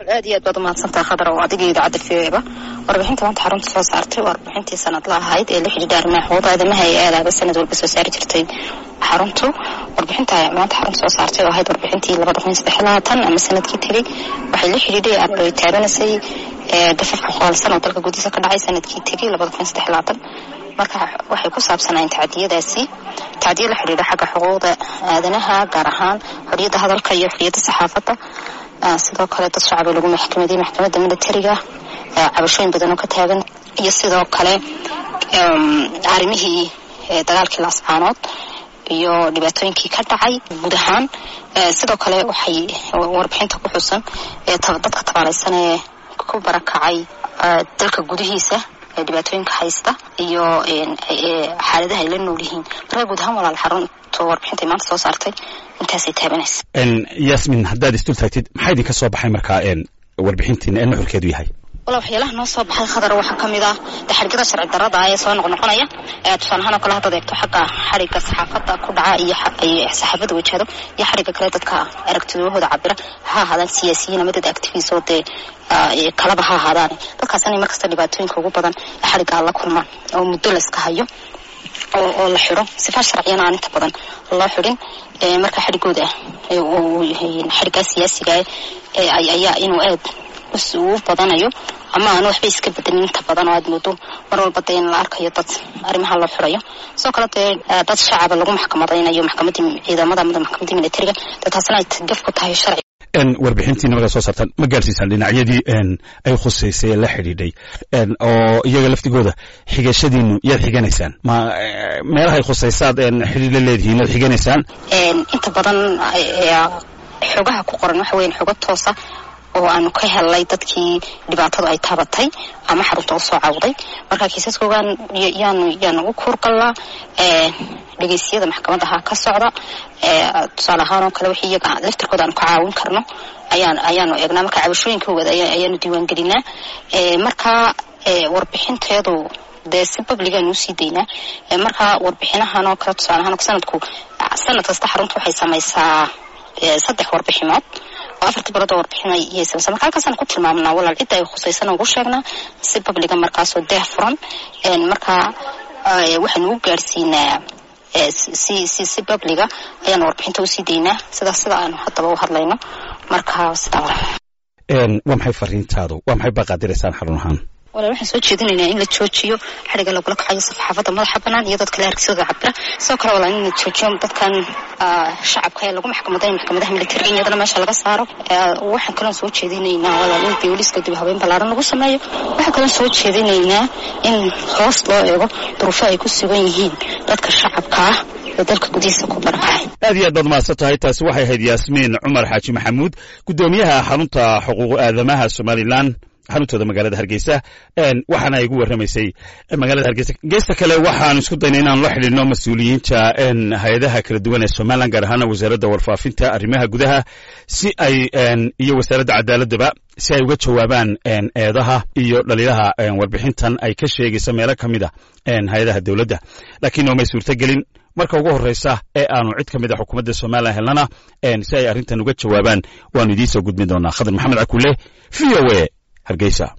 aad iyo aad baad umahadsantaha khadar oo adiga idaacadda v o eba warbixinta maanta xarunta soo saartay warbixintii sanadla ahayd ee la xidhiidha arrimaha xuquuqda aadamaha ee aadaaba sanad walba soo saari jirtay xaruntu warbixinta maanta xarunta soo saartay oo ahayd warbixintii labada kun saddex labaatan ama sanadkii tegey waxay la xidhiidhay ay taabanaysay dafafka qoolsan oo dalka gudihiisa ka dhacay sanadkii tegey labada kun saddex labaatan marka waxay ku saabsanayeen tacdiyadaasi tacdiya la xidhiidha xagga xuquuqda aadanaha gaar ahaan xoriyadda hadalka iyo xoriyadda saxaafadda sidoo kale dad shacaba lagu maxkamadiyey maxkamadda militariga cabashooyin badan oo ka taagan iyo sidoo kale arrimihii dagaalkii laascaanood iyo dhibaatooyinkii ka dhacay guud ahaan sidoo kale waxay warbixinta ku xusan dadka tabaalaysan ee ku barakacay dalka gudihiisa dhibaatooyinka haysta iyo xaaladaha ay la nool yihiin markaa guud ahaan walaal xarunta warbixintay maanta soo saartay intaasay taabanaysa yasmin haddaad isdul taagtid maxaa idinka soo baxay markaa warbixintiina ee nuxurkeedu yahay wala waxyaalaha noo soo baxay khadar waxaa ka mid ah daxargada sharci darada ee soo noqnoqonaya tusaale ahaan oo kale haddaad eegto xagga xarigga saxaafadda ku dhaca iyo saxaafadda wajahdo iyo xarigga kale dadka aragtidahooda cabira ha ahaadaan siyaasiyiin ama dad activis oo dee kalaba ha ahaadaan dadkaas inay markasta dhibaatooyinka ugu badan xarigga la kulmaan oo muddo la iska hayo oo la xidho sifa sharciyana aan inta badan loo xidhin marka xarigooda xariggaa siyaasiga ayaa inuu aad uu badanayo ama aan waxba iska bedelin inta badan oo aad moodo mar walba dee in la arkayo dad arrimaha loo xirayo sidoo kale dee dad shacaba lagu maxkamadaynayo maxkamadii ciidamada ama maxkamadii militariga dee taasina ay gaf ku tahay sharci warbixintiina markaa soo saartaan ma gaarsiisaan dhinacyadii ay khusaysay ee la xidhiidhay oo iyaga laftigooda xigashadiinu yaad xiganaysaan ma meelahay khusaysaad xidhiid la leedihiin yaad xiganaysaan inta badan xogaha ku qoran waxa weyan xogo toosa oo aanu ka helnay dadkii dhibaatadu ay taabatay ama xarunta u soo cawday marka kiisaskoogaan yaanu yaanu u kuurgalnaa dhegeysiyada maxkamadaha ka socda tusaale ahaan oo kale wixii iyaga laftirkooda aanu ka caawin karno ayaan ayaanu eegnaa marka cabashooyinkooda ayaanu diiwaangelinaa marka warbixinteedu dee si babligaanu usii daynaa marka warbixinahan oo kale tusaale ahaan sanadku sanad kasta xarunta waxay samaysaa saddex warbixinood oo afartii barood oo warbixinay iyay samaysaa marka halkaasaan ku tilmaamnaa walaal cidda ay khusaysan ugu sheegnaa si babliga markaasoo deeh furan marka waxaanu u gaadhsiinaa si si si babliga ayaanu warbixinta usii daynaa sidaas sida aanu haddaba u hadlayno marka sidaa waa maxay fariintaadu waa maxay baaqaadiraysaan xarun ahaan walaal waxaan soo jeedinaynaa in la joojiyo xariga lagula kacayo saxaafadda madaxa banaan iyo dadka la argsidooda cabira sidoo kale walaal in la joojiyo dadkan shacabka ee lagu maxkamaday maxkamadaha militariga iyadana meesha laga saaro waxaan kaloon soo jeedinaynaa walaal in booliska dib habeyn ballaaran lagu sameeyo waxaan kaloon soo jeedinaynaa in hoos loo eego duruufo ay ku sugan yihiin dadka shacabka ah ee dalka gudihiisa ku barakacay aad iyo aad baad mahadsan tahay taasi waxay ahayd yaasmiin cumar xaaji maxamuud guddoomiyaha xarunta xuquuq aadamaha somalilan xaruntooda magaalada hargeysa waxaana ay igu warramaysay magaalada hargeysa geesta kale waxaan isku daynay inaan la xidhiidno mas-uuliyiinta hay-adaha kala duwan ee somalilan gaar ahaana wasaaradda warfaafinta arrimaha gudaha si ay iyo wasaaradda cadaaladaba si ay uga jawaabaan eedaha iyo dhaliilaha warbixintan ay ka sheegaysa meelo ka mid a hay-adaha dowladda laakiin noomay suurtogelin marka ugu horreysa ee aanu cid ka mid a xukuumadda somalilan helnana si ay arrintan uga jawaabaan waanu idiin soo gudbin doonaa khadar maxamed cakuule v o a hargeysa